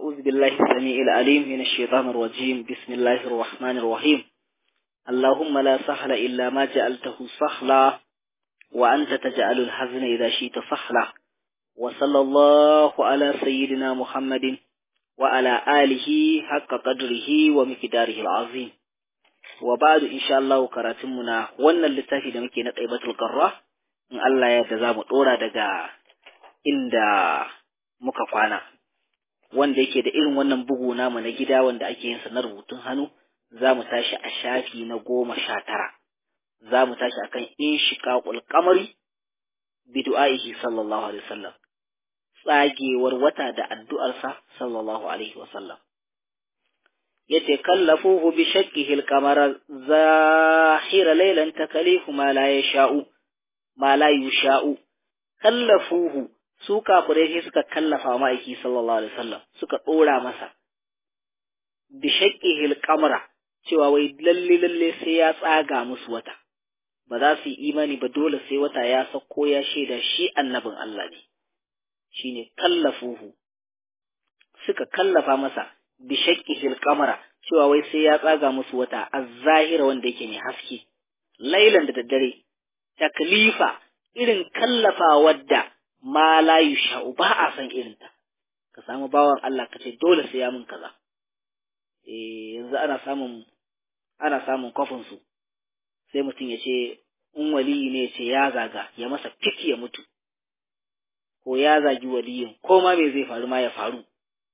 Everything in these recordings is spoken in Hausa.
أعوذ بالله السميع العليم من الشيطان الرجيم بسم الله الرحمن الرحيم اللهم لا سهل إلا ما جعلته سهلا وأنت تجعل الحزن إذا شئت سهلا وصلى الله على سيدنا محمد وعلى آله حق قدره ومقداره العظيم وبعد إن شاء الله كراتمنا وانا اللتافي دمكي نطيبة القرى إن الله يتزام طورا دقا إن muka kwana wanda yake da irin wannan bugu namu na gida wanda ake yin sa na rubutun hannu za mu tashi a shafi na goma sha tara za mu tashi akan in shiqaqul qamari bi du'aihi sallallahu alaihi wasallam tsagewar wata da addu'arsa sallallahu alaihi wasallam yace kallafuhu bi shakkihi al-qamara zahira laylan takalifu ma la yasha'u ma la yusha'u kallafuhu su kafirai sai suka kallafa ma'aiki sallallahu alaihi wasallam suka dora masa bi shaqqihil qamara cewa wai lalle lalle sai ya tsaga musu wata ba za su yi imani ba dole sai wata ya sako ya shaida shi annabin Allah ne shine kallafuhu suka kallafa masa bi shaqqihil qamara cewa wai sai ya tsaga musu wata az-zahira wanda yake mai haske lailan da daddare taklifa irin kallafa wadda ma la yusha'u ba a san irinta ka samu bawan Allah ka ce dole sai ya min kaza eh yanzu ana samun ana samun kofin su sai mutum ya ce in waliyi ne ce ya zaga ya masa fiki ya mutu ko ya zagi waliyin ko ma me zai faru ma ya faru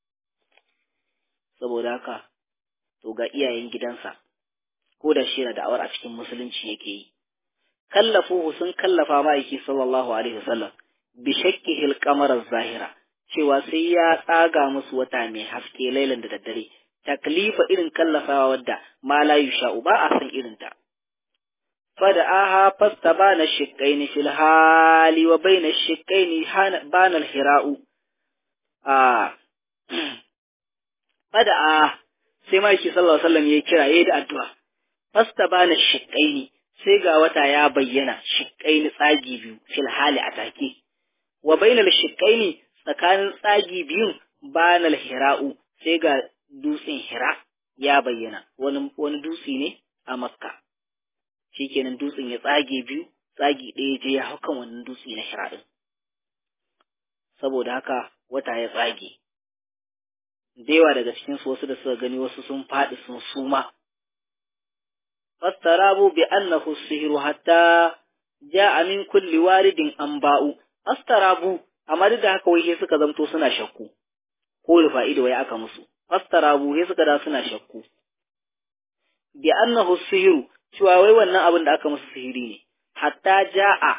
saboda haka to ga iyayen gidansa ko da shi yana da'awar a cikin musulunci yake yi kallafuhu sun kallafa ma'aiki sallallahu alaihi wasallam bi shakkihil qamar zahira cewa sai ya tsaga musu wata mai haske lailan da daddare taklifa irin kallafawa wadda ma la yusha'u ba a san irin ta fada'aha fastabana shiqqaini fil hali wa baina shiqqaini bana al-hira'u a fada'a sai ma yake sallallahu alaihi wasallam yayi kira yayi da addu'a fastabana shiqqaini sai ga wata ya bayyana shiqqaini tsagi biyu fil hali atake wa bainal shiqqaini tsakanin tsagi biyun banal hira'u sai ga dutsen hira ya bayyana wani wani dutse ne a makka shikenan dutsen ya tsage biyu tsagi ɗaya je ya haukan wannan dutse na hira din saboda haka wata ya tsage da yawa daga cikin su wasu da suka gani wasu sun faɗi sun suma fastarabu bi annahu sihru hatta ja'a min kulli waridin anba'u fastarabu amma duk da haka wai sai suka zamto suna shakku ko rufa'ido wai aka musu fastarabu sai suka da suna shakku bi annahu sihru cewa wai wannan abin da aka musu sihiri ne hatta ja'a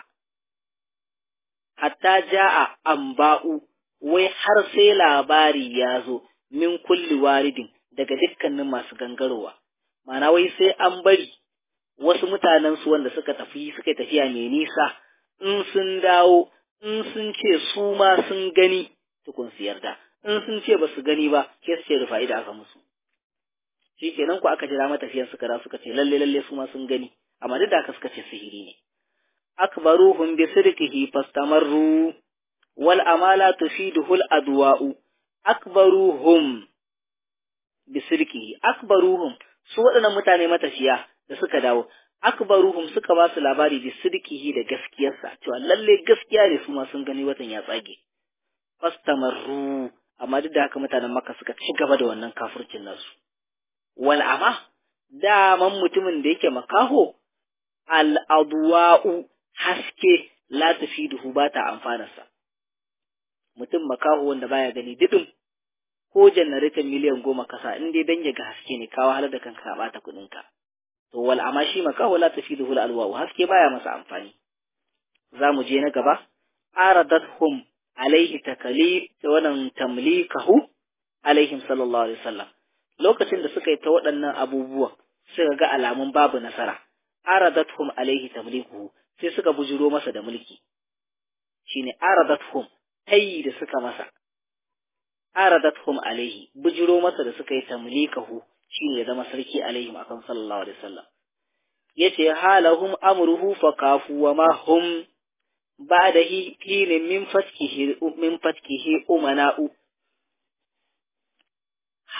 hatta ja'a anba'u wai har sai labari ya zo min kulli waridin daga dukkanin masu gangarowa ma'ana wai sai an bari wasu mutanen su wanda suka tafi suka tafiya mai nisa in sun dawo in sun ce su ma sun gani tukun su yarda in sun ce ba su gani ba ke su ce rufa da aka musu shi kenan ku aka jira matafiyan suka da suka ce lalle lalle su ma sun gani amma duk da aka suka ce sihiri ne akbaruhum bi sirqihi fastamarru wal amala tufiduhu al adwa'u akbaruhum bi sirqihi akbaruhum su waɗannan mutane matafiya da suka dawo akbaruhum suka ba su labari bi sidqihi da gaskiyarsa cewa lalle gaskiya ne su ma sun gani watan ya tsage fastamarru amma duk da haka mutanen makka suka ci gaba da wannan kafircin nasu wal ama daman mutumin da yake makaho al adwa'u haske la tafiduhu ba ta amfanarsa mutum makaho wanda baya gani didin ko janareton miliyan goma kasa in dai dan ya ga haske ne kawo halar da kanka ba ta kuɗin ka to wal amma shi makaho la tafiduhu al alwa haske baya masa amfani zamu je na gaba aradathum alaihi takalif da wannan tamlikahu alaihim sallallahu alaihi wasallam lokacin da suka yi ta waɗannan abubuwan suka ga alamun babu nasara aradathum alaihi tamlikuhu sai suka bujuro masa da mulki shine aradathum tayi da suka masa aradathum alaihi bujuro masa da suka yi tamlikahu shine ya zama sarki alaihim akan sallallahu alaihi wasallam yace halahum amruhu fakafu wa ma hum ba'da hin min fatkihi min fatkihi umana'u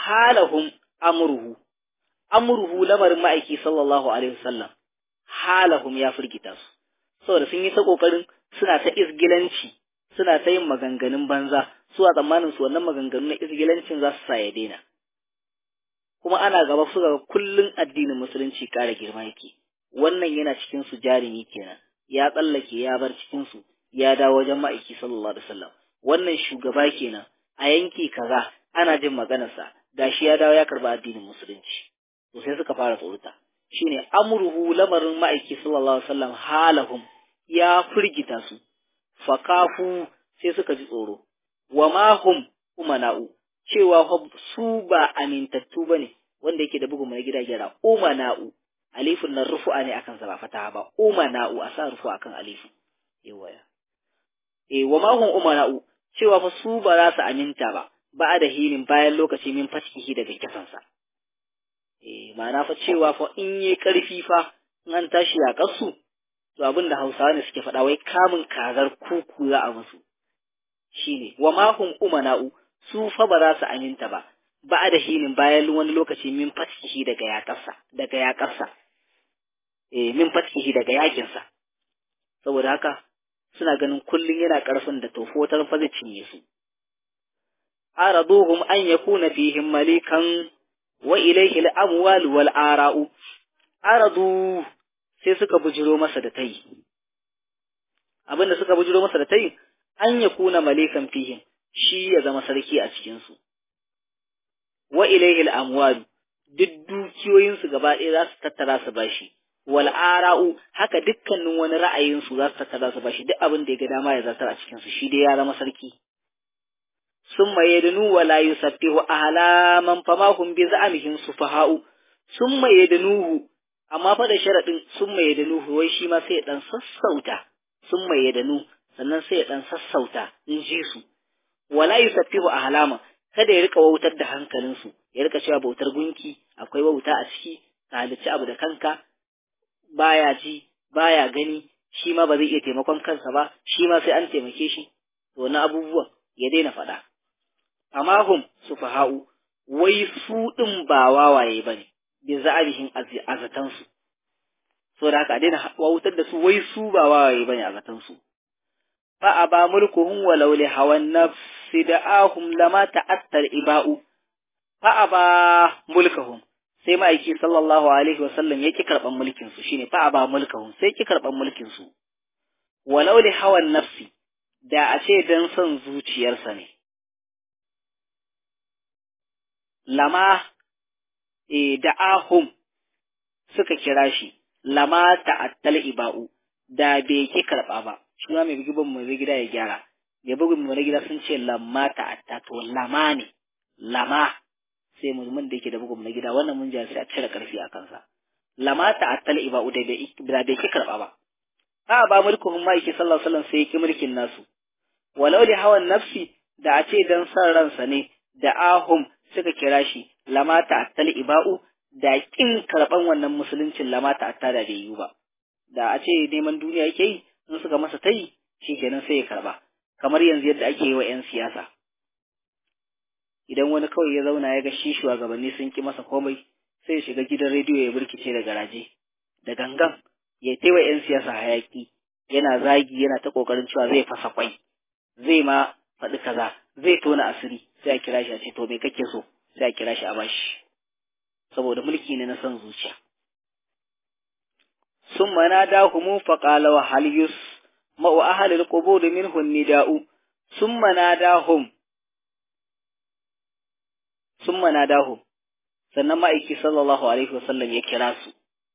halahum amruhu amruhu lamarin ma'aiki sallallahu alaihi wasallam halahum ya firgita su saboda sun yi ta kokarin suna ta isgilanci suna ta yin maganganun banza su a tsammanin su wannan maganganun na isgilancin za su sa ya daina kuma ana gaba su ga kullun addinin musulunci ƙara girma yake wannan yana cikin su jarumi kenan ya tsallake ya bar cikin su ya dawo wajen ma'aiki sallallahu alaihi wasallam wannan shugaba kenan a yanki kaza ana jin maganarsa gashi ya dawo ya karba addinin musulunci to sai suka fara tsorata shine amruhu lamarin ma'aiki sallallahu alaihi wasallam halahum ya firgita su fakafu sai suka ji tsoro wa ma hum umana'u cewa su ba amintattu bane wanda yake da bugun mai gida gyara umana'u alifun nan rufu'a ne akan sa ba fataha ba umana'u a sa rufu akan alifu yawaya eh wa ma hum umana'u cewa fa su ba za su aminta ba ba da hinin bayan lokaci min fasihi daga kisansa eh ma'ana fa cewa fa in yi karfi fa in an tashi a kasu to abin da Hausawa ne suke faɗa wai kamun kazar kuku za a musu shine wa ma hum umana'u su fa ba za su aminta ba ba da hinin bayan wani lokaci min fasihi daga yaƙarsa daga yaƙarsa eh min fasihi daga yakinsa saboda haka suna ganin kullum yana ƙarfin da tofotar fa zai cinye su araduhum an yakuna fihim malikan wa ilayhi al-amwal wal ara'u aradu sai suka bujiro masa da tayi abinda suka bujiro masa da tayi an yakuna malikan fihim shi ya zama sarki a cikin su wa ilayhi al-amwal duk dukiyoyin su gaba ɗaya za su tattara su bashi wal ara'u haka dukkanin wani ra'ayin su za su tattara su bashi duk abin da ya ga dama ya zartar a cikin su shi dai ya zama sarki summa yadnu wa la yusabbihu ahlaman fama hum bi za'amihim sufaha'u summa yadnuhu amma fa da sharadin summa yadnuhu wai shi ma sai ya dan sassauta summa yadnu sannan sai ya dan sassauta in ji su wala yusabbihu ahlama kada ya rika wautar da hankalinsu ya rika cewa bautar gunki akwai wauta a ciki ka halicci abu da kanka baya ji baya gani shi ma ba zai iya taimakon kansa ba shi ma sai an taimake shi to na abubuwan ya daina faɗa amma hum sufaha'u wai su ɗin ba wawaye bane bi za'arihin azatansu so da haka a daina wautar da su wai su ba wawaye bane azatansu fa aba mulkuhum walau li hawan nafsi da'ahum lama ta'attar iba'u fa aba mulkuhum sai ma'aiki sallallahu alaihi wa sallam yake karban mulkin su shine fa aba mulkuhum sai ki karban mulkin su walau li hawan nafsi da a ce dan son zuciyarsa ne lama e da'ahum suka kira shi lama ta'attal iba'u da bai ki karba ba shi ma mai bugun mu gida ya gyara mai bugun mu gida sun ce lamma ta'atta to lama ne lama sai musulmin da yake da bugun na gida wannan mun ji sai a cire karfi a kansa lama ta'attal iba'u da bai da bai ki karba ba a ba mulkuhum ma yake sallallahu alaihi wasallam sai yake mulkin nasu walau li hawan nafsi da a ce dan san ransa ne da ahum suka kira shi lama ta'attal iba'u da kin karban wannan musuluncin lama ta'atta da bai yi ba da a ce neman duniya yake yi in suka masa tayi kenan sai ya karba kamar yanzu yadda ake yi wa 'yan siyasa idan wani kawai ya zauna ya ga shi shugabanni sun ki masa komai sai ya shiga gidan rediyo ya burkice da garaje da gangan ya taiwa 'yan siyasa hayaki yana zagi yana ta kokarin cewa zai fasa kwai zai ma faɗi kaza zai tona asiri sai a kira shi a ce to me kake so sai a kira shi a bashi saboda mulki ne na son zuciya sun mana da humu faƙala wa halyus ma'u ahalil qubur minhu nida'u sun mana da hum sun mana da hum sannan ma'aiki sallallahu alaihi wasallam ya kira su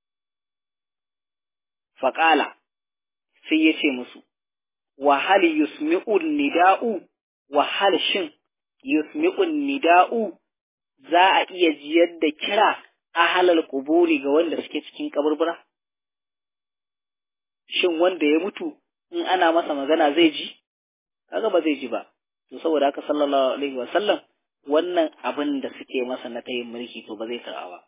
faƙala sai ya ce musu wa hal yusmi'un nida'u wa hal shin yusmi'un nida'u za a iya jiyar da kira ahalal kuburi ga wanda suke cikin kaburbura shin wanda ya mutu in ana masa magana zai ji kaga ba zai ji ba to saboda haka sallallahu alaihi wa sallam wannan abin da suke masa na tayin mulki to ba zai karɓa ba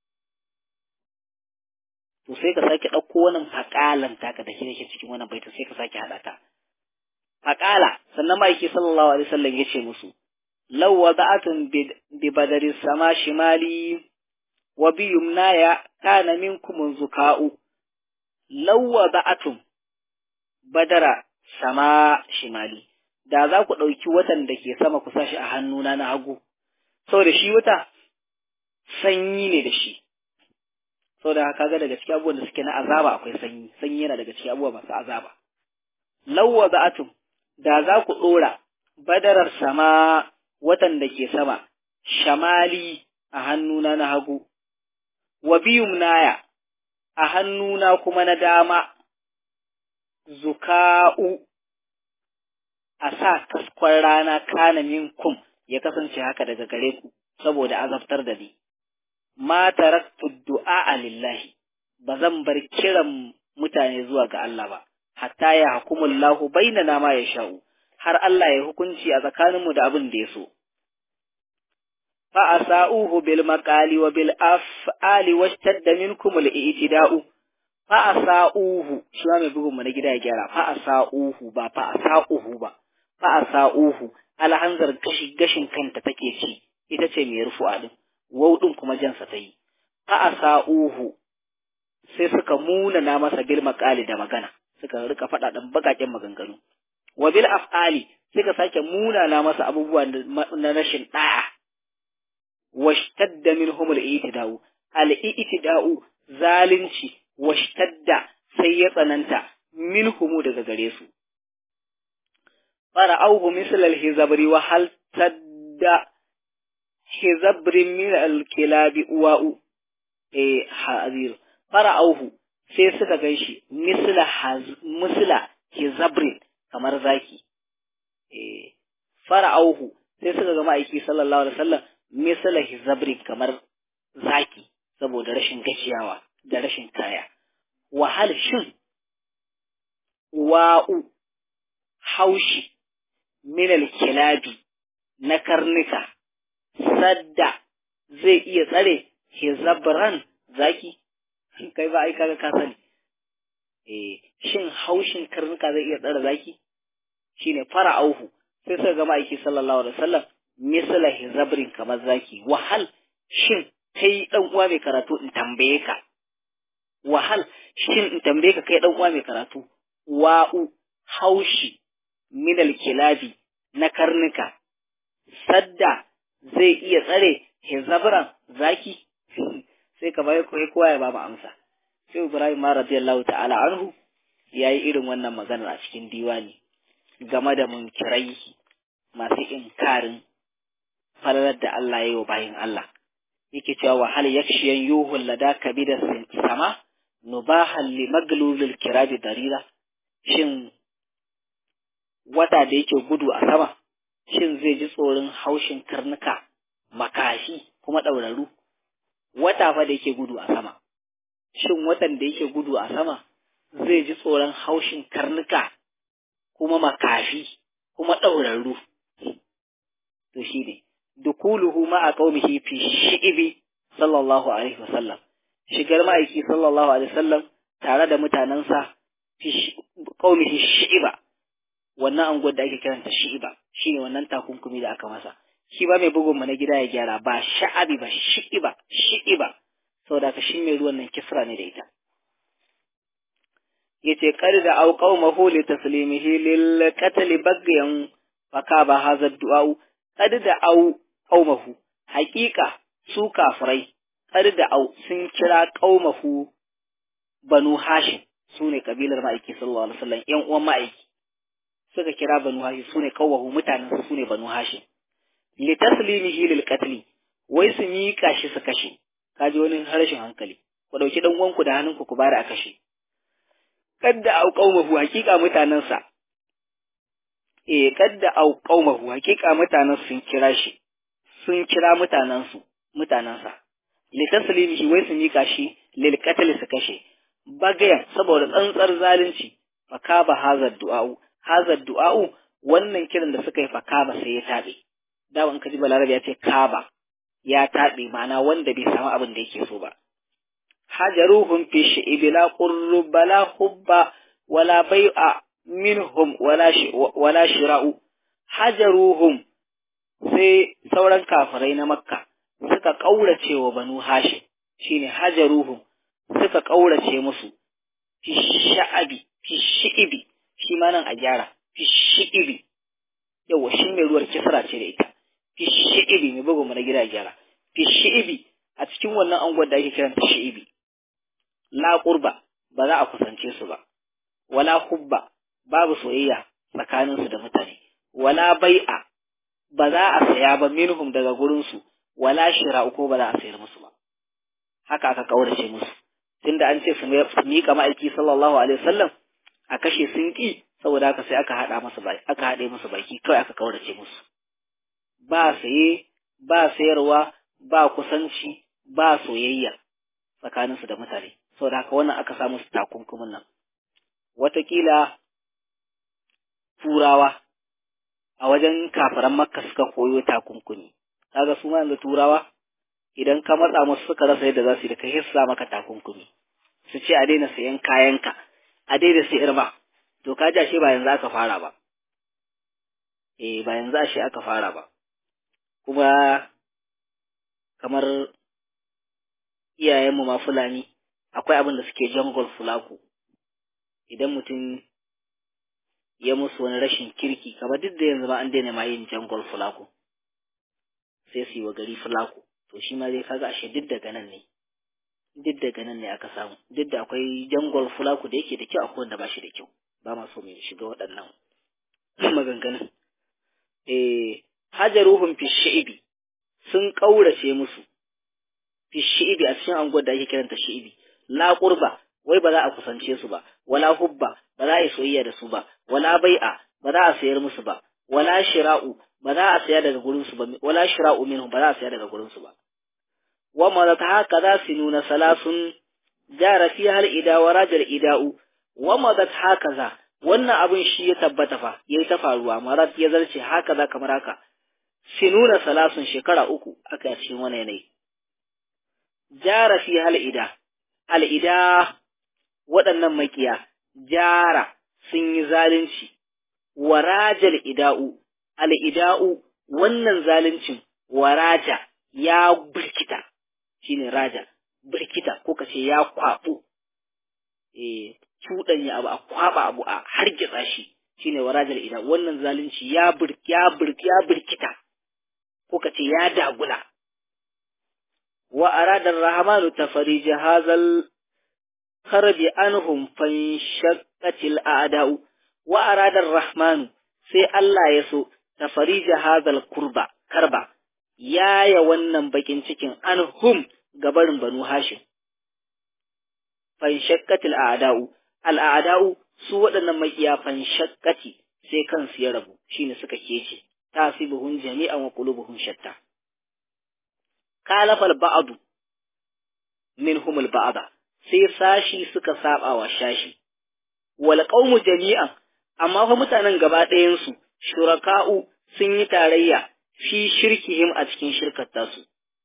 to sai ka sake ɗauko wannan faƙalan taka da shi cikin wannan baita sai ka sake haɗa ta faƙala sannan ma'aiki sallallahu alaihi wasallam ya ce musu law wada'atun bi badari sama shimali wa bi yumnaya kana minkum zuka'u law wada'atun badara sama shimali da za ku ɗauki watan da ke sama ku sashi a hannuna na hagu saboda shi wata sanyi ne da shi saboda haka ga daga cikin abubuwan da suke na azaba akwai sanyi sanyi yana daga cikin abubuwa masu azaba lawwa za'atum da za ku ɗora badarar sama watan da ke sama shamali a hannuna na hagu wa biyum naya a hannuna kuma na dama zuka'u a sa kaskon rana kana minkum ya kasance haka daga gare ku saboda azabtar da ni ma taraktu du'a lillahi ba zan bar kiran mutane zuwa ga Allah ba hatta ya hukumullahu bainana ma ya sha'u har Allah ya hukunci a tsakaninmu da abin da ya so fa asauhu bil maqali wa bil af'ali washtadda minkum al i'tida'u fa asauhu shi ma mai bugun mu na gida ya gyara fa asauhu ba fa asauhu ba fa asauhu alhanzar gashi gashin kanta take ci ita ce mai rufu'a din wau din kuma jansa ta yi fa asauhu sai suka muna na masa bil maqali da magana suka rika faɗa dan bakaken maganganu wa bil af'ali suka sake muna na masa abubuwa na rashin da'a washtadda minhum al-i'tida'u al-i'tida'u zalunci washtadda sai ya tsananta minhum daga gare su fara'auhu misl al-hizabri wa hal tadda hizabrin min al-kilabi uwa'u eh hazir fara'auhu sai suka ganshi misla misla hizabrin kamar zaki eh fara'auhu sai suka ga ma'aiki sallallahu alaihi wasallam misala hizabri kamar zaki saboda rashin gaciyawa da rashin kaya wahal shin wa'u haushi minal kilabi na karnuka sadda zai iya tsare hizabran zaki kai ba ai kaga ka sani eh shin haushin karnuka zai iya tsare zaki shine fara'auhu sai suka ga ma'aiki sallallahu alaihi wasallam misala hizabrin kamar zaki wahal shin kai dan uwa mai karatu in tambaye ka wahal shin in tambaye ka kai dan uwa mai karatu wa'u haushi minal kilabi na karnuka sadda zai iya tsare hizabran zaki sai ka bai koyi kowa ya ba mu amsa sai Ibrahim ma radiyallahu ta'ala anhu yayi irin wannan maganar a cikin diwani game da munkirai masu inkarin falalar da Allah ya yi wa bayin Allah. Yake cewa wa hal yakshiyan yuhun lada kabida sama nubahan li maglulul kirabi darira shin wata da yake gudu a sama shin zai ji tsoron haushin karnuka makashi kuma ɗauraru wata fa da yake gudu a sama shin watan da yake gudu a sama zai ji tsoron haushin karnuka kuma makafi kuma ɗaurarru to shi ne dukuluhu ma'a qaumihi fi shi'ibi sallallahu alaihi wasallam shigar ma'aiki sallallahu alaihi wasallam tare da mutanensa fi qaumihi shi'iba wannan anguwar da ake kiranta shi'iba shine wannan takunkumi da aka masa shi ba mai bugun mu na gida ya gyara ba sha'abi ba shi'iba shi'iba saboda ka shi mai ruwan nan kisra ne da ita yace qad da au qaumahu li taslimihi lil qatl bagyan fakaba hadha du'a qad da au qaumahu haqiqa su kafirai qad da au sun kira qaumahu banu hashim sune kabilar ma'aiki sallallahu alaihi wasallam yan uwan ma'aiki suka kira banu hashim sune qaumahu mutanen su ne banu hashim li taslimihi lil qatl wai su miƙa shi su kashe kaji wani harshen hankali ku dauki dan uwanku da hannunku ku bari a kashe kadda au qaumahu hakika mutanansa eh kadda au qaumahu hakika mutanen sun kira shi sun kira mutanen su mutanansa li taslimihi wai su mika shi lil qatl su kashe bagaya saboda tsantsar zalunci fakaba hazar du'a'u hazar du'a'u wannan kiran da suka yi fakaba sai ya tabe dawan kaji balarabe ya ce kaba ya tabe ma'ana wanda bai samu abin da yake so ba hajaruhum fi shi'ibi la qurru bala hubba wala bai'a minhum wala wala shira'u hajaruhum sai sauran kafirai na makka suka ƙaurace wa banu hashim shine hajaruhum suka ƙaurace musu fi sha'abi fi shi'ibi shi ma nan a gyara fi shi'ibi yawa shi mai ruwar kisra ce da ita fi shi'ibi mai bugu mana gida gyara fi shi'ibi a cikin wannan angon da ake kiranta shi'ibi la qurba ba za a kusance su ba wala hubba babu soyayya tsakaninsu da mutane wala bai'a ba za a saya ba minhum daga gurinsu wala shira'u ko ba za a sayar musu ba haka aka kaurace musu tunda an ce su miƙa ma'aiki sallallahu alaihi wasallam a kashe sun ƙi saboda haka sai aka haɗa musu baki aka haɗe musu baki kawai aka kaurace musu ba saye ba sayarwa ba kusanci ba soyayya tsakaninsu da mutane saboda haka wannan aka samu su takunkumin nan watakila turawa a wajen kafiran makka suka koyo takunkumi kaga su ma yanzu turawa idan ka matsa musu suka rasa yadda za su yi da kai hissa maka takunkumi su ce a daina sayan kayanka a daina sayar ba to ka ji ba yanzu aka fara ba eh ba yanzu ashe aka fara ba kuma kamar iyayenmu ma fulani akwai abin da suke jungle fulaku idan mutum ya musu wani rashin kirki kamar duk da yanzu ma an daina ma yin jungle fulaku sai su yi wa gari fulaku to shi ma dai kaga ashe duk daga nan ne duk daga nan ne aka samu duk da akwai jungle fulaku da yake da kyau akwai wanda ba shi da kyau ba ma so mu shiga waɗannan maganganun eh hajaruhum fi shi'ibi sun kaurace musu fi shi'ibi a cikin anguwar da ake kiranta shi'ibi la qurba wai ba za a kusance su ba wala hubba ba za a yi soyayya da su ba wala bai'a ba za a sayar musu ba wala shira'u ba za a saya daga gurin su ba wala shira'u minhum ba za a saya daga gurin su ba wa ma ta haka za su nuna salasun jara fi hal ida wa rajal ida'u wa ma ta haka za wannan abin shi ya tabbata fa yayi ta faruwa marat ya zarce haka za kamar haka sinuna salasun shekara uku aka cikin wani yanayi jara fi hal ida al ida waɗannan makiya jara sun yi zalunci warajal ida'u al ida'u wannan zaluncin waraja ya birkita shine raja birkita ko kace ya kwaɓo eh cuɗanya abu a kwaɓa abu a hargitsa shi shine warajal ida wannan zalunci ya bir ya bir ya birkita ko kace ya dagula wa arada ar-rahmanu tafarij hazal kharbi anhum fanshaqqatil a'da'u wa arada ar-rahmanu sai Allah ya so tafarij hazal kurba karba yaya wannan bakin cikin anhum gabarin banu hashim fanshaqqatil a'da'u al-a'da'u su waɗannan makiya fanshaqqati sai kansu ya rabu shine suka kece tasibuhum jami'an wa qulubuhum shatta kalafal ba'du minhum al-ba'da sai sashi suka saba wa shashi wal qaumu jami'an amma fa mutanen gaba ɗayan su shuraka'u sun yi tarayya fi shirkihim a cikin shirkar tasu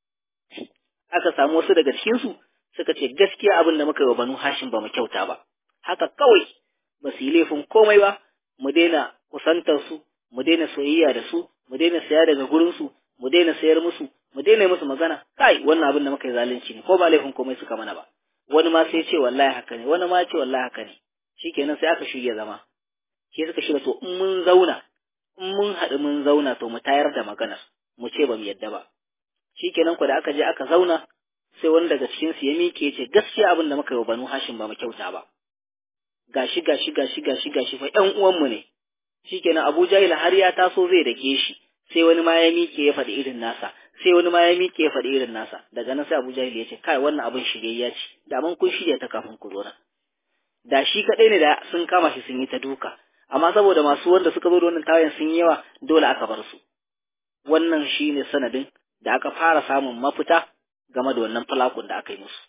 aka samu wasu daga cikin su suka ce gaskiya abin da muka yi wa banu hashim ba mu kyauta ba haka kawai ba su yi laifin komai ba mu daina kusantar su mu daina soyayya da su mu daina saya daga gurin su mu daina sayar musu mu daina musu magana kai wannan abin da muka yi zalunci ne ko ba laifin komai suka mana ba wani ma sai ce wallahi haka ne wani ma ce wallahi haka ne shikenan sai aka shirya zama sai suka shirya to in mun zauna in mun haɗu mun zauna to mu tayar da maganar mu ce ba mu yadda ba shikenan ku da aka je aka zauna sai wani daga cikin su ya miƙe ya ce gaskiya abin da muka yi wa banu hashim ba mu kyauta ba gashi gashi gashi gashi gashi fa ƴan uwanmu ne shikenan Abu Jahil har ya taso zai dake shi sai wani ma ya miƙe ya faɗi irin nasa sai wani ma ya miƙe ya faɗi irin nasa daga nan sai Abu Jahil ya ce kai wannan abin shiryayya ce da man kun shirya ta kafin ku zo nan da shi kaɗai ne da sun kama shi sun yi ta duka amma saboda masu wanda suka zo da wannan tawayen sun yi yawa dole aka bar su wannan shine sanadin da aka fara samun mafita game da wannan falakun da aka yi musu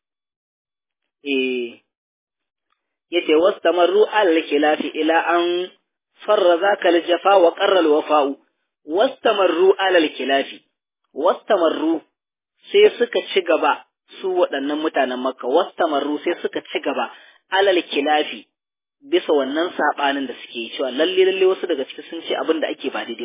eh yace wastamarru al khilafi ila an farra zaka al jafa wa qarra al wafa'u wastamarru al khilafi wastamarru sai suka ci gaba su waɗannan mutanen makka wastamarru sai suka ci gaba alal khilafi bisa wannan sabanin da suke cewa lalle lalle wasu daga ciki sun ce abin da ake ba daidai bane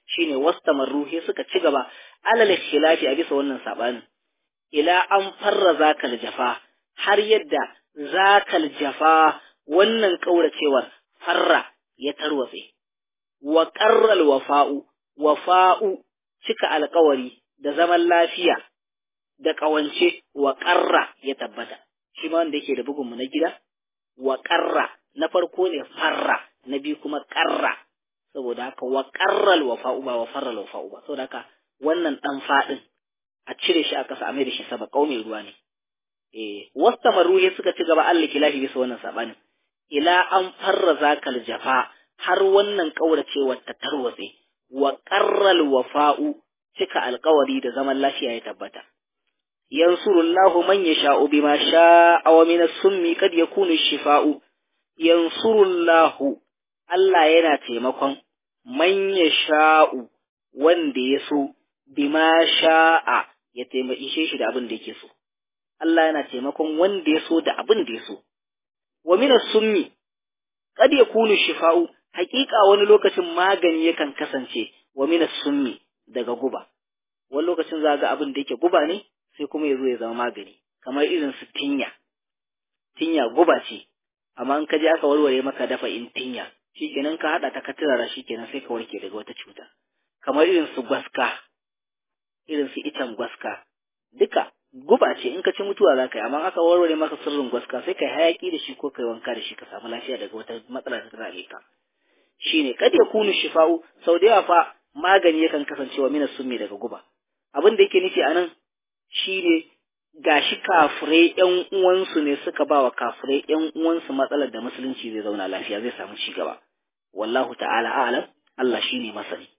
shine wastamarru he suka ci gaba alal khilafi a bisa wannan sabanin ila an farra zakal jafa har yadda zakal jafa wannan kauracewar farra ya tarwatse wa qarral wafa'u wafa'u cika alkawari da zaman lafiya da ƙawance wa ƙarra ya tabbata shi ma wanda yake da bugunmu na gida wa ƙarra na farko ne farra na biyu kuma ƙarra saboda haka wa ƙarral wafa'u ba wa farral wafa'u ba saboda haka wannan ɗan faɗin a cire shi a ƙasa a mai da shi saba ƙaume ruwa ne eh wasta maruhe suka ci gaba Allah kilahi bisa wannan sabanin ila an farra zakal jafa har wannan ƙauracewar ta tarwatse wa ƙarral wafa'u cika alkawari da zaman lafiya ya tabbata. Yansurullahu man yasha'u bima sha'a wa min as-summi kad yakunu shifa'u. Yansurullahu Allah yana taimakon man yasha'u wanda ya so bima sha'a ya taimaki shi da abin da yake so. Allah yana taimakon wanda ya so da abin da ya so. Wa min as-summi kad yakunu shifa'u hakika wani lokacin magani yakan kasance wa min as-summi daga guba wani lokacin za ga abin da yake guba ne sai kuma ya zo ya zama magani kamar irin su tinya tinya guba ce amma in ka je aka warware maka dafa in tinya shikenan ka hada ta ka turara shikenan sai ka warke daga wata cuta kamar irin su gwaska irin su itan gwaska duka guba ce in ka ci mutuwa za ka yi amma aka warware maka sirrin gwaska sai ka yi hayaki da shi ko kai wanka da shi ka samu lafiya daga wata matsala ta tare ka shine kad yakunu shifa'u sau da yawa fa magani yakan kasancewa mina summi daga guba abin da yake nufi anan shine gashi kafirai ƴan uwansu ne suka ba wa kafirai ƴan uwansu matsalar da musulunci zai zauna lafiya zai samu ci gaba wallahu ta'ala a'lam Allah shine masani